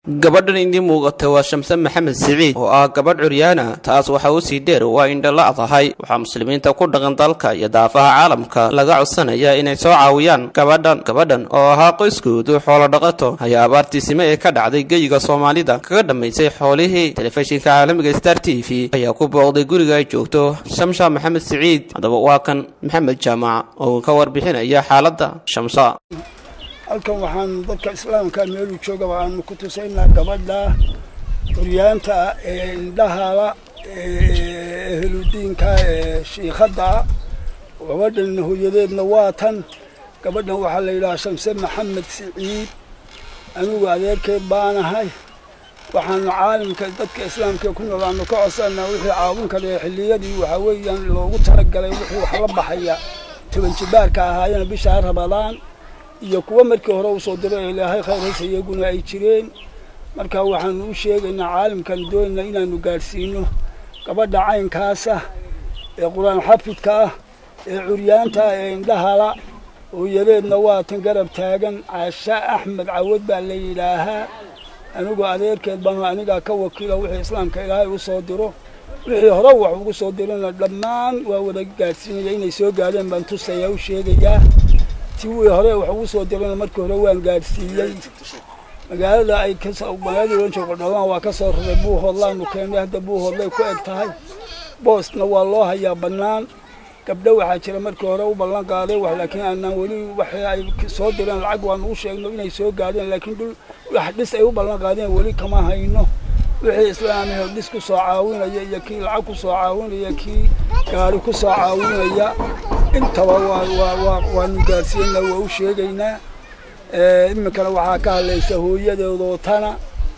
gabadhan idii muuqata waa shamse maxamed siciid oo ah gabadh curyaana taas waxa u sii dheer waa indhala tahay waxaa muslimiinta ku dhaqan dalka iyo daafaha caalamka laga codsanaya inay soo caawiyaan gabadhan gabadhan oo ahaa qoyskoodu xoolo dhaqato ayaa abaartiisime ee ka dhacday geyiga soomaalida kaga dhammaysay xoolihii telefishinka caalamiga star t v ayaa ku booqday guriga ay joogto shamsha maxamed siciid haddaba waa kan maxamed jaamac oo ka warbixinaya xaaladda shamsa halkan waxaan dadka islaamka meeluu joogaba aanu ku tusaynaa gabadha curyaanta ah ee indhahala ee ehludiinka ee shiikhadda ah gabadhan hooyadeedna waa tan gabadhan waxaa la yidhahaa shamse maxamed siciid anigu adeerkeed baanahay waxaanu caalamka dadka islaamka ku nool aanu ka codsanaa wixii caawin kale xilliyadii waxaa weeyaan loogu talagalay wixii wax la baxaya toban jibaarka ahaayena bishaa rabadaan iyo kuwa markii hore usoo diray ee ilaahay khayraysa iyaguna ay jireen marka waxaanu u sheegaynaa caalamkan doonayna inaanu gaadhsiino gabadha caynkaasa ee qur-aan xafidka ah ee curyaanta ah ee indhahala hooyadeedna waa tan garab taagan caasha axmed cawad baa la yidhaahaa anigu adeerkeed baanu anigaa ka wakiila wixii islaamka ilaahay u soo diro wixii hore wax ugu soo dirana dhammaan waa wada gaadhsiinaya inay soo gaadheen baan tusaya u sheegayaa ti wii hore wax ugu soo dirana markii hore waan gaadhsiiyey magaalada ay magaalada ohan joogo dhawaan waa ka soo raray buuhoodlaanu keennay hadda buuhoodlay ku eg tahay boosna waa loo hayaa bannaan gabdho waxaa jira markii hore u ballan qaaday wax laakiin aanaan weli waxii ay soo direen lacag waanu u sheegno inay soo gaadheen laakiin dhul wax dhis ay u ballan qaadeen weli kama hayno wixii islaamiho dhis ku soo caawinaya iyo kii lacag ku soo caawinaya kii gaari ku soo caawinaya intaba waanu gaarsiinaa waa u sheegaynaa iminkana waxaa ka hadlaysa hooyadeedoo tana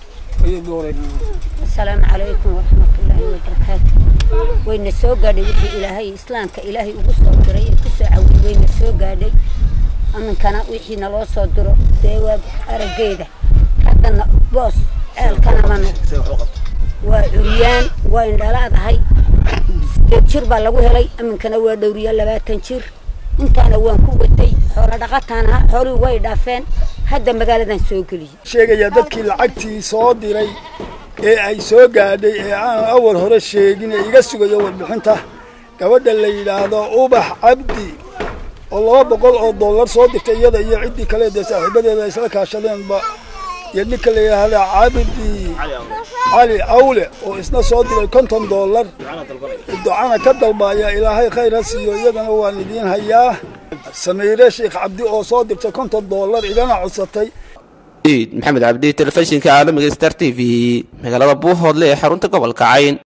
asalaamu calaykum waraxmatullaahi wabarakaatu wayna soo gaadhay wixii ilaahay islaamka ilaahay ugu soo diray ee ku soo cawiyey wayna soo gaadhay iminkana wixii naloo soo diro dee waa araggeeda haddana boos ceelkana manu waa curyaan waa indhalaadahay sideed jir baa lagu helay iminkana waa dhowriya labaatan jir intaana waan ku watay xoolo dhaqataan ahaa xoolihii way dhaafeen hadda magaaladan soo geliyey sheegayaa dadkii lacagtii soo diray ee ay soo gaadhay ee aan awal hore sheegin ee iga sugayo warbixinta gabadha la yidhaahdo ubax cabdi oo laba boqol oo dollar soo dirtay iyada iyo ciddii kale dee saaxiibadeeda ay isla kaashadeenba iyo ninka la yidhaahda cabdi cali awle oo isna soo diray konton dollar ducana ka dalbaaya ilaahay khayr ha siiyo iyagana waan idiin hayaa samiire sheekh cabdi oo soo dirtay konton dollar igana codsatay iid maxamed cabdi telefishinka caalamiga star t v magaalada buuhoodle ee xarunta gobolka cayn